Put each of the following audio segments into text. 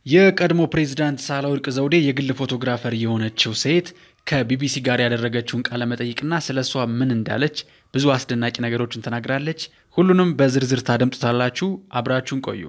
የቀድሞ ፕሬዝዳንት ሳህለወርቅ ዘውዴ የግል ፎቶግራፈር የሆነችው ሴት ከቢቢሲ ጋር ያደረገችውን ቃለ መጠይቅና ስለ እሷ ምን እንዳለች ብዙ አስደናቂ ነገሮችን ተናግራለች። ሁሉንም በዝርዝር ታደምጡታላችሁ። አብራችሁን ቆዩ።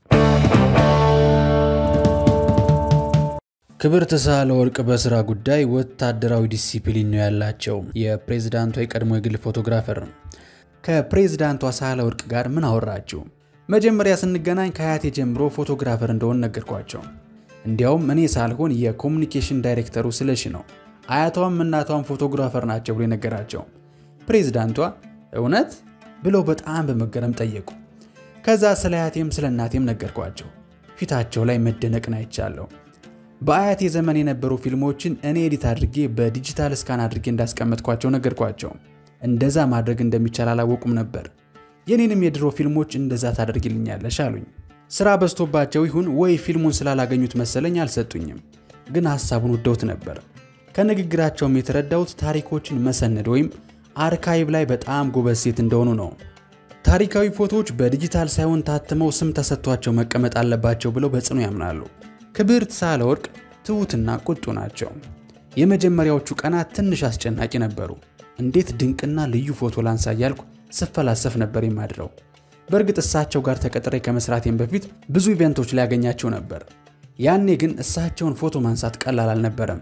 ክብርት ሳህለወርቅ በስራ ጉዳይ ወታደራዊ ዲሲፕሊን ነው ያላቸው። የፕሬዝዳንቷ የቀድሞ የግል ፎቶግራፈር ነው። ከፕሬዝዳንቷ ሳህለወርቅ ጋር ምን አወራችሁ? መጀመሪያ ስንገናኝ ከአያቴ ጀምሮ ፎቶግራፈር እንደሆን ነገርኳቸው። እንዲያውም እኔ ሳልሆን የኮሚኒኬሽን ዳይሬክተሩ ስለሺ ነው። አያቷም እናቷም ፎቶግራፈር ናቸው ብሎ የነገራቸው። ፕሬዝዳንቷ እውነት ብለው በጣም በመገረም ጠየቁ። ከዛ ስለ አያቴም ስለ እናቴም ነገርኳቸው። ፊታቸው ላይ መደነቅን አይቻለሁ። በአያቴ ዘመን የነበሩ ፊልሞችን እኔ ኤዲት አድርጌ በዲጂታል ስካን አድርጌ እንዳስቀመጥኳቸው ነገርኳቸው። እንደዛ ማድረግ እንደሚቻል አላወቁም ነበር። የኔንም የድሮ ፊልሞች እንደዛ ታደርግልኛለሽ አሉኝ። ስራ በዝቶባቸው ይሁን ወይ ፊልሙን ስላላገኙት መሰለኝ አልሰጡኝም፣ ግን ሀሳቡን ወደውት ነበር። ከንግግራቸውም የተረዳሁት ታሪኮችን መሰነድ ወይም አርካይቭ ላይ በጣም ጎበዝ ሴት እንደሆኑ ነው። ታሪካዊ ፎቶዎች በዲጂታል ሳይሆን ታትመው ስም ተሰጥቷቸው መቀመጥ አለባቸው ብለው በጽኑ ያምናሉ። ክብርት ሳህለወርቅ ትሑትና ቁጡ ናቸው። የመጀመሪያዎቹ ቀናት ትንሽ አስጨናቂ ነበሩ። እንዴት ድንቅና ልዩ ፎቶ ላንሳ እያልኩ ስፈላሰፍ ነበር የማድረው። በእርግጥ እሳቸው ጋር ተቀጥሬ ከመስራቴም በፊት ብዙ ኢቨንቶች ላይ ያገኛቸው ነበር። ያኔ ግን እሳቸውን ፎቶ ማንሳት ቀላል አልነበረም።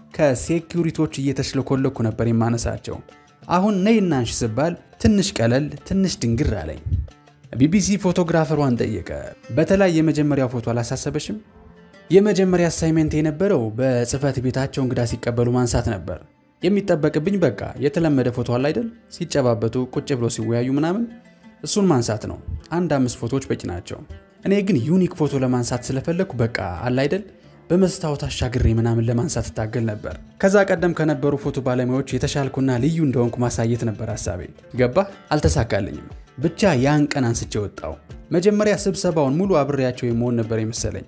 ከሴኪሪቲዎች እየተሽለኮለኩ ነበር የማነሳቸው። አሁን ነይ እናንሽ ስባል ትንሽ ቀለል ትንሽ ድንግር አለኝ። ቢቢሲ ፎቶግራፈሯን ጠየቀ። በተለይ የመጀመሪያው ፎቶ አላሳሰበሽም? የመጀመሪያ አሳይሜንት የነበረው በጽህፈት ቤታቸው እንግዳ ሲቀበሉ ማንሳት ነበር። የሚጠበቅብኝ በቃ የተለመደ ፎቶ አለ አይደል? ሲጨባበጡ ቁጭ ብሎ ሲወያዩ ምናምን እሱን ማንሳት ነው። አንድ አምስት ፎቶዎች በቂ ናቸው። እኔ ግን ዩኒክ ፎቶ ለማንሳት ስለፈለግኩ በቃ አለ አይደል በመስታወት አሻግሬ ምናምን ለማንሳት እታገል ነበር። ከዛ ቀደም ከነበሩ ፎቶ ባለሙያዎች የተሻልኩና ልዩ እንደሆንኩ ማሳየት ነበር ሀሳቤ። ገባህ? አልተሳካልኝም። ብቻ ያን ቀን አንስቼ ወጣው። መጀመሪያ ስብሰባውን ሙሉ አብሬያቸው የመሆን ነበር የመሰለኝ።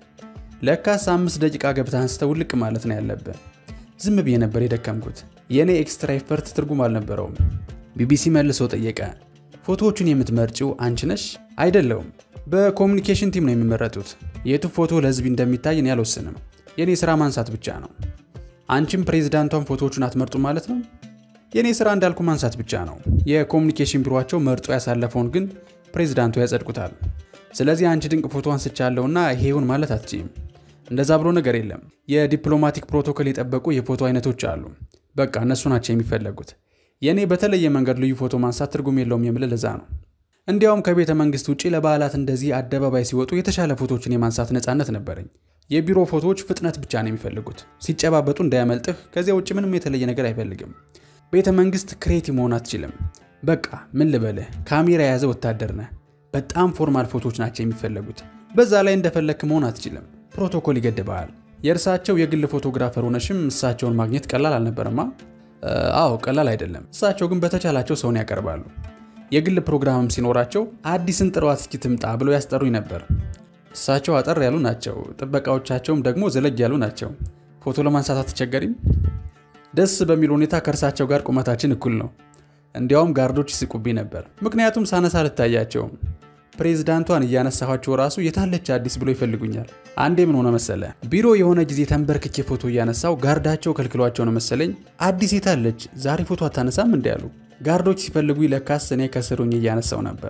ለካስ አምስት ደቂቃ ገብተህ አንስተህ ውልቅ ማለት ነው ያለብህ። ዝም ብዬ ነበር የደከምኩት። የእኔ ኤክስትራ ኤፈርት ትርጉም አልነበረውም። ቢቢሲ መልሶ ጠየቀ። ፎቶዎቹን የምትመርጪው አንቺ ነሽ? አይደለውም። በኮሚኒኬሽን ቲም ነው የሚመረጡት። የቱ ፎቶ ለህዝብ እንደሚታይ እኔ አልወስንም። የእኔ ስራ ማንሳት ብቻ ነው። አንቺም ፕሬዚዳንቷን ፎቶዎቹን አትመርጡ ማለት ነው? የእኔ ስራ እንዳልኩ ማንሳት ብቻ ነው። የኮሚኒኬሽን ቢሮቸው መርጦ ያሳለፈውን ግን ፕሬዚዳንቱ ያጸድቁታል። ስለዚህ አንቺ ድንቅ ፎቶ አንስቻለሁና ይሄ ይሁን ማለት አትችይም። እንደዛ ብሎ ነገር የለም። የዲፕሎማቲክ ፕሮቶኮል የጠበቁ የፎቶ አይነቶች አሉ። በቃ እነሱ ናቸው የሚፈለጉት። የእኔ በተለየ መንገድ ልዩ ፎቶ ማንሳት ትርጉም የለውም የምልህ ለዛ ነው። እንዲያውም ከቤተ መንግስት ውጭ ለበዓላት እንደዚህ አደባባይ ሲወጡ የተሻለ ፎቶዎችን የማንሳት ነፃነት ነበረኝ። የቢሮ ፎቶዎች ፍጥነት ብቻ ነው የሚፈልጉት፣ ሲጨባበጡ እንዳያመልጥህ። ከዚያ ውጭ ምንም የተለየ ነገር አይፈልግም። ቤተ መንግስት ክሬቲቭ መሆን አትችልም። በቃ ምን ልበልህ፣ ካሜራ የያዘ ወታደር ነህ። በጣም ፎርማል ፎቶዎች ናቸው የሚፈለጉት። በዛ ላይ እንደፈለክ መሆን አትችልም። ፕሮቶኮል ይገድበሃል። የእርሳቸው የግል ፎቶግራፈር ሆነሽም እሳቸውን ማግኘት ቀላል አልነበረማ? አዎ ቀላል አይደለም። እሳቸው ግን በተቻላቸው ሰውን ያቀርባሉ። የግል ፕሮግራምም ሲኖራቸው አዲስን ጥሯት እስኪ ትምጣ ብለው ያስጠሩኝ ነበር። እሳቸው አጠር ያሉ ናቸው፣ ጥበቃዎቻቸውም ደግሞ ዘለግ ያሉ ናቸው። ፎቶ ለማንሳት አትቸገሪም? ደስ በሚል ሁኔታ ከእርሳቸው ጋር ቁመታችን እኩል ነው። እንዲያውም ጋርዶች ይስቁብኝ ነበር፣ ምክንያቱም ሳነሳ አልታያቸውም። ፕሬዝዳንቷን እያነሳኋቸው ራሱ የታለች አዲስ ብሎ ይፈልጉኛል። አንዴ ምን ሆነ መሰለ፣ ቢሮ የሆነ ጊዜ ተንበርክኬ ፎቶ እያነሳው ጋርዳቸው ከልክሏቸው ነው መሰለኝ። አዲስ የታለች ዛሬ ፎቶ አታነሳም እንዲ ያሉ ጋርዶች ሲፈልጉ ለካስ እኔ ከስሩኝ እያነሳው ነበር።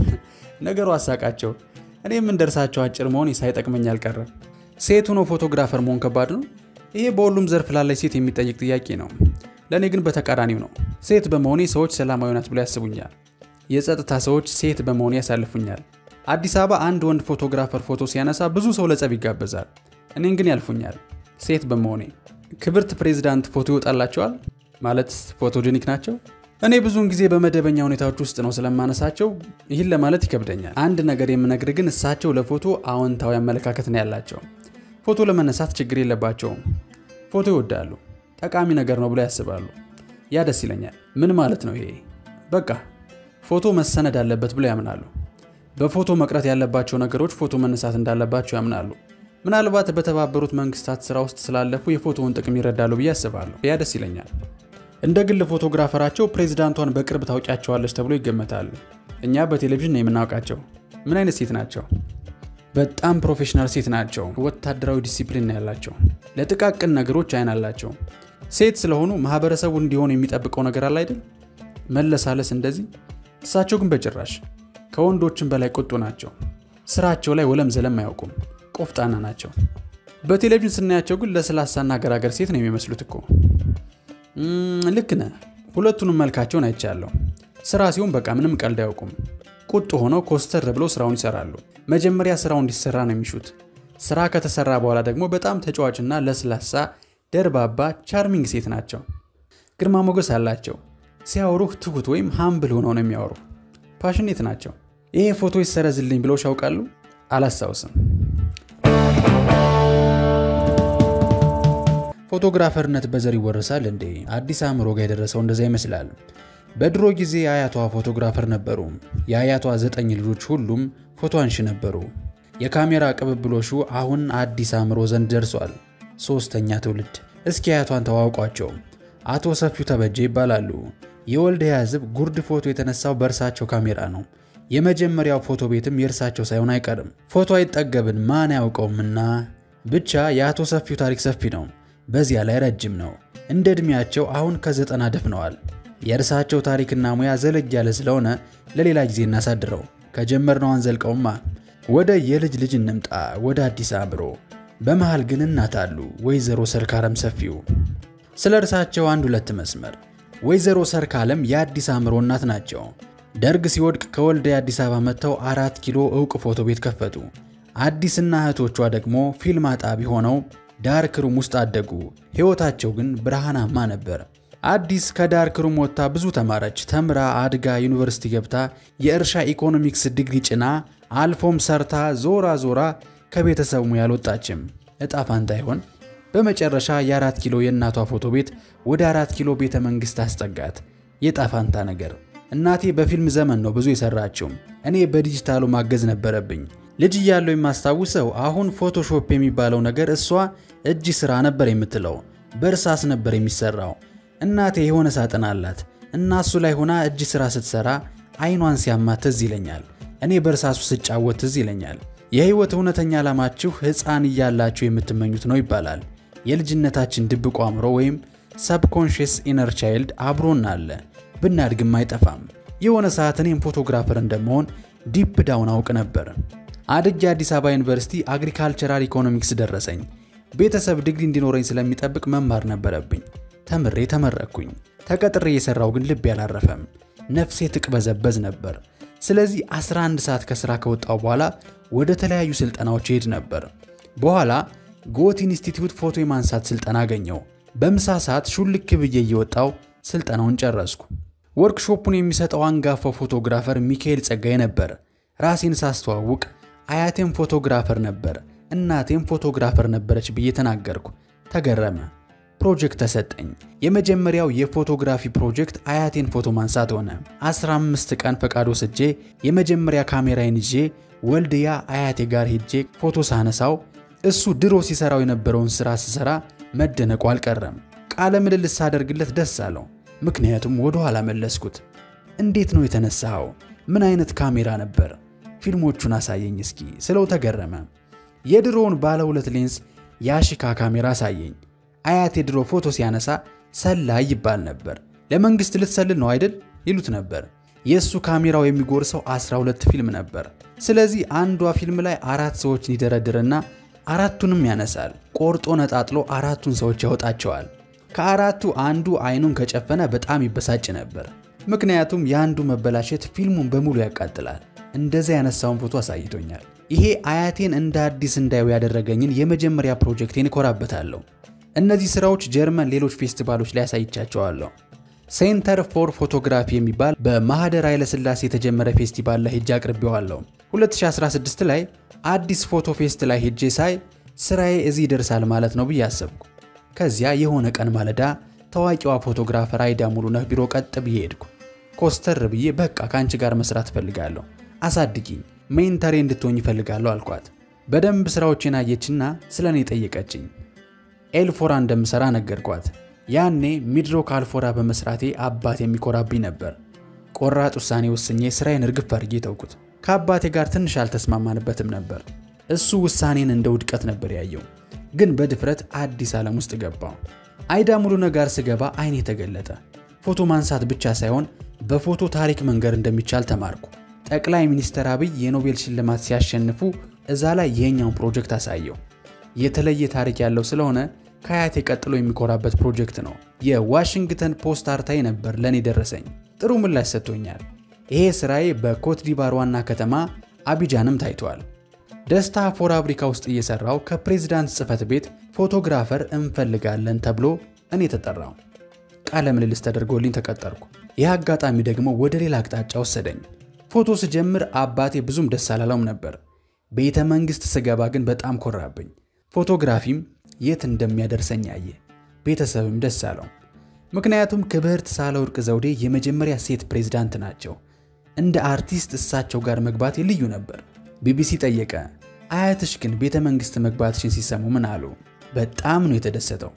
ነገሩ አሳቃቸው። እኔም እንደርሳቸው አጭር መሆን ሳይጠቅመኝ አልቀረም። ሴት ሆኖ ፎቶግራፈር መሆን ከባድ ነው። ይሄ በሁሉም ዘርፍ ላለች ሴት የሚጠይቅ ጥያቄ ነው። ለእኔ ግን በተቃራኒው ነው። ሴት በመሆኔ ሰዎች ሰላማዊ ናት ብሎ ያስቡኛል። የጸጥታ ሰዎች ሴት በመሆኔ ያሳልፉኛል። አዲስ አበባ አንድ ወንድ ፎቶግራፈር ፎቶ ሲያነሳ ብዙ ሰው ለጸብ ይጋበዛል። እኔን ግን ያልፉኛል ሴት በመሆኔ። ክብርት ፕሬዚዳንት ፎቶ ይወጣላቸዋል ማለት ፎቶጀኒክ ናቸው። እኔ ብዙውን ጊዜ በመደበኛ ሁኔታዎች ውስጥ ነው ስለማነሳቸው ይህን ለማለት ይከብደኛል። አንድ ነገር የምነግር ግን እሳቸው ለፎቶ አዎንታዊ አመለካከት ነው ያላቸው። ፎቶ ለመነሳት ችግር የለባቸውም። ፎቶ ይወዳሉ፣ ጠቃሚ ነገር ነው ብለው ያስባሉ። ያ ደስ ይለኛል። ምን ማለት ነው ይሄ? በቃ ፎቶ መሰነድ አለበት ብለው ያምናሉ። በፎቶ መቅረት ያለባቸው ነገሮች ፎቶ መነሳት እንዳለባቸው ያምናሉ። ምናልባት በተባበሩት መንግስታት ስራ ውስጥ ስላለፉ የፎቶውን ጥቅም ይረዳሉ ብዬ አስባለሁ። ያ ደስ ይለኛል። እንደ ግል ፎቶግራፈራቸው ፕሬዚዳንቷን በቅርብ ታውቂያቸዋለች ተብሎ ይገመታል። እኛ በቴሌቪዥን ነው የምናውቃቸው። ምን አይነት ሴት ናቸው? በጣም ፕሮፌሽናል ሴት ናቸው። ወታደራዊ ዲሲፕሊን ነው ያላቸው። ለጥቃቅን ነገሮች አይን አላቸው። ሴት ስለሆኑ ማህበረሰቡ እንዲሆን የሚጠብቀው ነገር አለ አይደል? መለሳለስ እንደዚህ። እሳቸው ግን በጭራሽ ከወንዶችም በላይ ቁጡ ናቸው። ስራቸው ላይ ወለም ዘለም አያውቁም። ቆፍጣና ናቸው። በቴሌቪዥን ስናያቸው ግን ለስላሳና ገራገር ሴት ነው የሚመስሉት እኮ። ልክ ነህ። ሁለቱንም መልካቸውን አይቻለሁ። ስራ ሲሆን በቃ ምንም ቀልድ አያውቁም። ቁጡ ሆነው ኮስተር ብለው ስራውን ይሰራሉ። መጀመሪያ ስራው እንዲሰራ ነው የሚሹት። ስራ ከተሰራ በኋላ ደግሞ በጣም ተጫዋችና ለስላሳ ደርባባ ቻርሚንግ ሴት ናቸው። ግርማ ሞገስ አላቸው። ሲያወሩህ ትሁት ወይም ሃምብል ሆነው ነው የሚያወሩ። ፓሽኔት ናቸው። ይሄ ፎቶ ይሰረዝልኝ ብለው ያውቃሉ? አላስታውስም። ፎቶግራፈርነት በዘር ይወረሳል እንዴ? አዲስ አእምሮ ጋር የደረሰው እንደዛ ይመስላል። በድሮ ጊዜ አያቷ ፎቶግራፈር ነበሩ። የአያቷ ዘጠኝ ልጆች ሁሉም ፎቶ አንሺ ነበሩ። የካሜራ ቅብብሎሹ አሁን አዲስ አእምሮ ዘንድ ደርሷል። ሶስተኛ ትውልድ። እስኪ አያቷን ተዋውቋቸው። አቶ ሰፊው ተበጀ ይባላሉ። የወልድያ ሕዝብ ጉርድ ፎቶ የተነሳው በእርሳቸው ካሜራ ነው። የመጀመሪያው ፎቶ ቤትም የእርሳቸው ሳይሆን አይቀርም። ፎቶ አይጠገብን ማን ያውቀውምና ብቻ የአቶ ሰፊው ታሪክ ሰፊ ነው። በዚያ ላይ ረጅም ነው። እንደ ዕድሜያቸው አሁን ከዘጠና ደፍነዋል። የእርሳቸው ታሪክና ሙያ ዘለግ ያለ ስለሆነ ለሌላ ጊዜ እናሳድረው። ከጀመርነው አንዘልቀውማ። ወደ የልጅ ልጅ እንምጣ፣ ወደ አዲስ አእምሮ። በመሃል ግን እናት አሉ፣ ወይዘሮ ሰርካለም ሰፊው። ስለ እርሳቸው አንድ ሁለት መስመር። ወይዘሮ ሰርካለም የአዲስ አእምሮ እናት ናቸው። ደርግ ሲወድቅ ከወልዲያ አዲስ አበባ መጥተው አራት ኪሎ እውቅ ፎቶ ቤት ከፈቱ። አዲስና እህቶቿ ደግሞ ፊልም አጣቢ ሆነው ዳርክ ሩም ውስጥ አደጉ። ሕይወታቸው ግን ብርሃናማ ነበር። አዲስ ከዳርክ ሩም ወጥታ ብዙ ተማረች። ተምራ አድጋ ዩኒቨርሲቲ ገብታ የእርሻ ኢኮኖሚክስ ዲግሪ ጭና አልፎም ሰርታ ዞራ ዞራ ከቤተሰቡ ያልወጣችም እጣ ፋንታ ይሆን? በመጨረሻ የአራት ኪሎ የእናቷ ፎቶ ቤት ወደ አራት ኪሎ ቤተ መንግሥት አስጠጋት። የእጣ ፋንታ ነገር። እናቴ በፊልም ዘመን ነው ብዙ የሰራችው። እኔ በዲጂታሉ ማገዝ ነበረብኝ። ልጅ እያለው የማስታውሰው አሁን ፎቶሾፕ የሚባለው ነገር እሷ እጅ ስራ ነበር የምትለው። በእርሳስ ነበር የሚሰራው። እናቴ የሆነ ሳጥን አላት እና እሱ ላይ ሆና እጅ ስራ ስትሰራ አይኗን ሲያማት ትዝ ይለኛል። እኔ በእርሳሱ ስጫወት ትዝ ይለኛል። የህይወት እውነተኛ ዓላማችሁ ሕፃን እያላችሁ የምትመኙት ነው ይባላል። የልጅነታችን ድብቁ አእምሮ ወይም ሰብኮንሽስ ኢነር ቻይልድ አብሮን አለ። ብናድግም አይጠፋም። የሆነ ሰዓት እኔም ፎቶግራፈር እንደመሆን ዲፕ ዳውን አውቅ ነበር። አድጌ አዲስ አበባ ዩኒቨርሲቲ አግሪካልቸራል ኢኮኖሚክስ ደረሰኝ። ቤተሰብ ዲግሪ እንዲኖረኝ ስለሚጠብቅ መማር ነበረብኝ። ተምሬ ተመረቅኩኝ። ተቀጥሬ የሰራው ግን ልብ ያላረፈም፣ ነፍሴ ትቅበዘበዝ ነበር። ስለዚህ 11 ሰዓት ከስራ ከወጣው በኋላ ወደ ተለያዩ ስልጠናዎች ይሄድ ነበር። በኋላ ጎት ኢንስቲትዩት ፎቶ የማንሳት ስልጠና አገኘው። በምሳ ሰዓት ሹልክ ብዬ እየወጣው ስልጠናውን ጨረስኩ። ወርክሾፑን የሚሰጠው አንጋፋው ፎቶግራፈር ሚካኤል ጸጋዬ ነበር። ራሴን ሳስተዋውቅ አያቴም ፎቶግራፈር ነበር፣ እናቴም ፎቶግራፈር ነበረች ብዬ ተናገርኩ። ተገረመ። ፕሮጀክት ተሰጠኝ። የመጀመሪያው የፎቶግራፊ ፕሮጀክት አያቴን ፎቶ ማንሳት ሆነ። 15 ቀን ፈቃድ ወስጄ የመጀመሪያ ካሜራዬን ይዤ ወልድያ አያቴ ጋር ሄጄ ፎቶ ሳነሳው እሱ ድሮ ሲሰራው የነበረውን ስራ ስሰራ መደነቁ አልቀረም። ቃለ ምልልስ ሳደርግለት ደስ አለው። ምክንያቱም ወደ ኋላ መለስኩት። እንዴት ነው የተነሳኸው? ምን አይነት ካሜራ ነበር? ፊልሞቹን አሳየኝ እስኪ ስለው ተገረመ። የድሮውን ባለ ሁለት ሌንስ የአሽካ ካሜራ አሳየኝ። አያቴ ድሮ ፎቶ ሲያነሳ ሰላይ ይባል ነበር። ለመንግስት ልትሰልል ነው አይደል ይሉት ነበር። የእሱ ካሜራው የሚጎርሰው 12 ፊልም ነበር። ስለዚህ አንዷ ፊልም ላይ አራት ሰዎችን ይደረድርና አራቱንም ያነሳል። ቆርጦ ነጣጥሎ አራቱን ሰዎች ያወጣቸዋል። ከአራቱ አንዱ አይኑን ከጨፈነ በጣም ይበሳጭ ነበር። ምክንያቱም የአንዱ መበላሸት ፊልሙን በሙሉ ያቃጥላል። እንደዚያ ያነሳውን ፎቶ አሳይቶኛል። ይሄ አያቴን እንደ አዲስ እንዳዩ ያደረገኝን የመጀመሪያ ፕሮጀክቴን እኮራበታለሁ። እነዚህ ስራዎች ጀርመን ሌሎች ፌስቲቫሎች ላይ ያሳይቻቸዋለሁ። ሴንተር ፎር ፎቶግራፊ የሚባል በማህደር ኃይለሥላሴ የተጀመረ ፌስቲቫል ላይ ሄጄ አቅርቤዋለሁ። 2016 ላይ አዲስ ፎቶ ፌስት ላይ ሄጄ ሳይ ስራዬ እዚህ ይደርሳል ማለት ነው ብዬ አሰብኩ። ከዚያ የሆነ ቀን ማለዳ ታዋቂዋ ፎቶግራፈር አይዳ ሙሉነህ ቢሮ ቀጥ ብዬ ሄድኩ። ኮስተር ብዬ በቃ ከአንቺ ጋር መስራት እፈልጋለሁ፣ አሳድጊኝ፣ ሜንተሬ እንድትሆኝ እፈልጋለሁ አልኳት። በደንብ ስራዎቼን አየችና ስለ እኔ ጠየቀችኝ። ኤልፎራ እንደምሰራ ነገርኳት። ያኔ ሚድሮክ አልፎራ በመስራቴ አባት የሚኮራብኝ ነበር። ቆራጥ ውሳኔ ወስኜ ስራዬን እርግፍ አድርጌ ተውኩት። ከአባቴ ጋር ትንሽ አልተስማማንበትም ነበር። እሱ ውሳኔን እንደ ውድቀት ነበር ያየው። ግን በድፍረት አዲስ ዓለም ውስጥ ገባው። አይዳ ሙሉነህ ጋር ስገባ አይኔ ተገለጠ። ፎቶ ማንሳት ብቻ ሳይሆን በፎቶ ታሪክ መንገር እንደሚቻል ተማርኩ። ጠቅላይ ሚኒስትር አብይ የኖቤል ሽልማት ሲያሸንፉ እዛ ላይ የኛውን ፕሮጀክት አሳየው። የተለየ ታሪክ ያለው ስለሆነ ከአያቴ ቀጥሎ የሚኮራበት ፕሮጀክት ነው። የዋሽንግተን ፖስት አርታይ ነበር ለእኔ ደረሰኝ። ጥሩ ምላሽ ሰጥቶኛል። ይሄ ስራዬ በኮት ዲቫር ዋና ከተማ አቢጃንም ታይቷል። ደስታ ፋብሪካ ውስጥ እየሰራው ከፕሬዝዳንት ጽህፈት ቤት ፎቶግራፈር እንፈልጋለን ተብሎ እኔ ተጠራው። ቃለ ምልልስ ተደርጎልኝ ተቀጠርኩ። ይህ አጋጣሚ ደግሞ ወደ ሌላ አቅጣጫ ወሰደኝ። ፎቶ ስጀምር አባቴ ብዙም ደስ አላለውም ነበር። ቤተ መንግሥት ስገባ ግን በጣም ኮራብኝ። ፎቶግራፊም የት እንደሚያደርሰኝ አየ። ቤተሰብም ደስ አለው። ምክንያቱም ክብርት ሳህለወርቅ ዘውዴ የመጀመሪያ ሴት ፕሬዝዳንት ናቸው። እንደ አርቲስት እሳቸው ጋር መግባቴ ልዩ ነበር። ቢቢሲ ጠየቀ፣ አያትሽ ግን ቤተ መንግሥት መግባትሽን ሲሰሙ ምን አሉ? በጣም ነው የተደሰተው።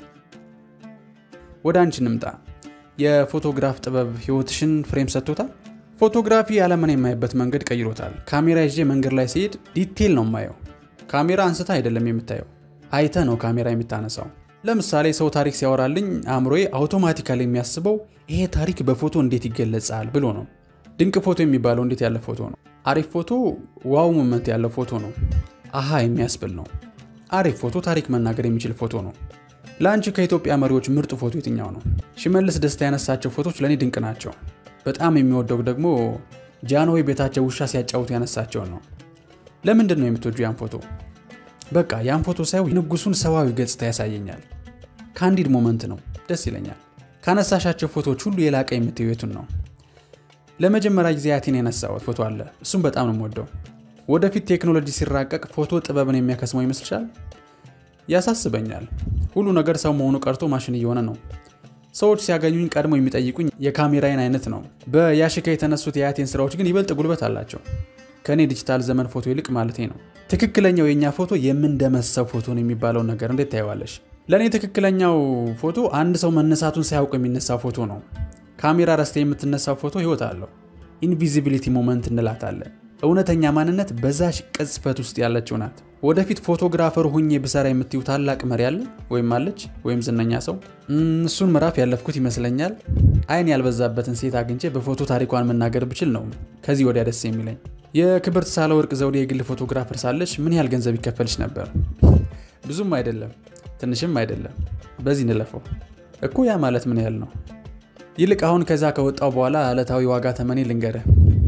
ወደ አንቺ እንምጣ። የፎቶግራፍ ጥበብ ሕይወትሽን ፍሬም ሰጥቶታል? ፎቶግራፊ ዓለምን የማይበት መንገድ ቀይሮታል። ካሜራ ይዤ መንገድ ላይ ሲሄድ ዲቴል ነው የማየው። ካሜራ አንስታ አይደለም የምታየው፣ አይተ ነው ካሜራ የምታነሳው። ለምሳሌ ሰው ታሪክ ሲያወራልኝ አእምሮዬ አውቶማቲካሊ የሚያስበው ይሄ ታሪክ በፎቶ እንዴት ይገለጻል ብሎ ነው። ድንቅ ፎቶ የሚባለው እንዴት ያለ ፎቶ ነው? አሪፍ ፎቶ ዋው ሞመንት ያለው ፎቶ ነው። አሃ የሚያስብል ነው። አሪፍ ፎቶ ታሪክ መናገር የሚችል ፎቶ ነው። ለአንቺ ከኢትዮጵያ መሪዎች ምርጡ ፎቶ የትኛው ነው? ሽመልስ ደስታ ያነሳቸው ፎቶች ለእኔ ድንቅ ናቸው። በጣም የሚወደው ደግሞ ጃንሆይ ቤታቸው ውሻ ሲያጫውቱ ያነሳቸውን ነው። ለምንድን ነው የምትወጁ ያን ፎቶ? በቃ ያን ፎቶ ሳየው የንጉሱን ሰዋዊ ገጽታ ያሳየኛል። ካንዲድ ሞመንት ነው፣ ደስ ይለኛል። ካነሳሻቸው ፎቶዎች ሁሉ የላቀ የምትዩ የቱን ነው? ለመጀመሪያ ጊዜ አያቴን ያነሳሁት ፎቶ አለ። እሱም በጣም ነው የምወደው። ወደፊት ቴክኖሎጂ ሲራቀቅ ፎቶ ጥበብን የሚያከስመው ይመስልሻል? ያሳስበኛል። ሁሉ ነገር ሰው መሆኑ ቀርቶ ማሽን እየሆነ ነው። ሰዎች ሲያገኙኝ ቀድሞ የሚጠይቁኝ የካሜራዬን አይነት ነው። በያሽካ የተነሱት የአያቴን ስራዎች ግን ይበልጥ ጉልበት አላቸው። ከእኔ ዲጂታል ዘመን ፎቶ ይልቅ ማለቴ ነው። ትክክለኛው የእኛ ፎቶ የምንደመሰው ፎቶ ነው የሚባለውን ነገር እንዴት ታየዋለሽ? ለእኔ ትክክለኛው ፎቶ አንድ ሰው መነሳቱን ሳያውቅ የሚነሳው ፎቶ ነው። ካሜራ ረስተ የምትነሳው ፎቶ ህይወት አለው። ኢንቪዚቢሊቲ ሞመንት እንላታለን። እውነተኛ ማንነት በዛሽ ቅጽበት ውስጥ ያለችው ናት። ወደፊት ፎቶግራፈር ሁኜ ብሰራ የምትዩ ታላቅ መሪ አለ ወይም አለች ወይም ዝነኛ ሰው? እሱን ምዕራፍ ያለፍኩት ይመስለኛል። አይን ያልበዛበትን ሴት አግኝቼ በፎቶ ታሪኳን መናገር ብችል ነው ከዚህ ወዲያ ደስ የሚለኝ። የክብርት ሳህለወርቅ ዘውዴ የግል ፎቶግራፈር ሳለች ምን ያህል ገንዘብ ይከፈልች ነበር? ብዙም አይደለም፣ ትንሽም አይደለም። በዚህ እንለፈው እኮ። ያ ማለት ምን ያህል ነው? ይልቅ አሁን ከዛ ከወጣው በኋላ ዕለታዊ ዋጋ ተመኔ ልንገርህ።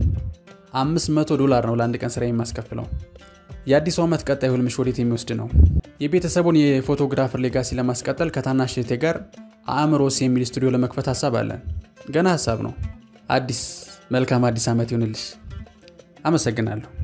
500 ዶላር ነው ለአንድ ቀን ስራ የማስከፍለው። የአዲሱ ዓመት ቀጣይ ህልምሽ ወዴት የሚወስድ ነው? የቤተሰቡን የፎቶግራፈር ሌጋሲ ለማስቀጠል ከታናሽ እህቴ ጋር አእምሮስ የሚል ስቱዲዮ ለመክፈት ሀሳብ አለን። ገና ሀሳብ ነው። አዲስ መልካም አዲስ ዓመት ይሁንልሽ። አመሰግናለሁ።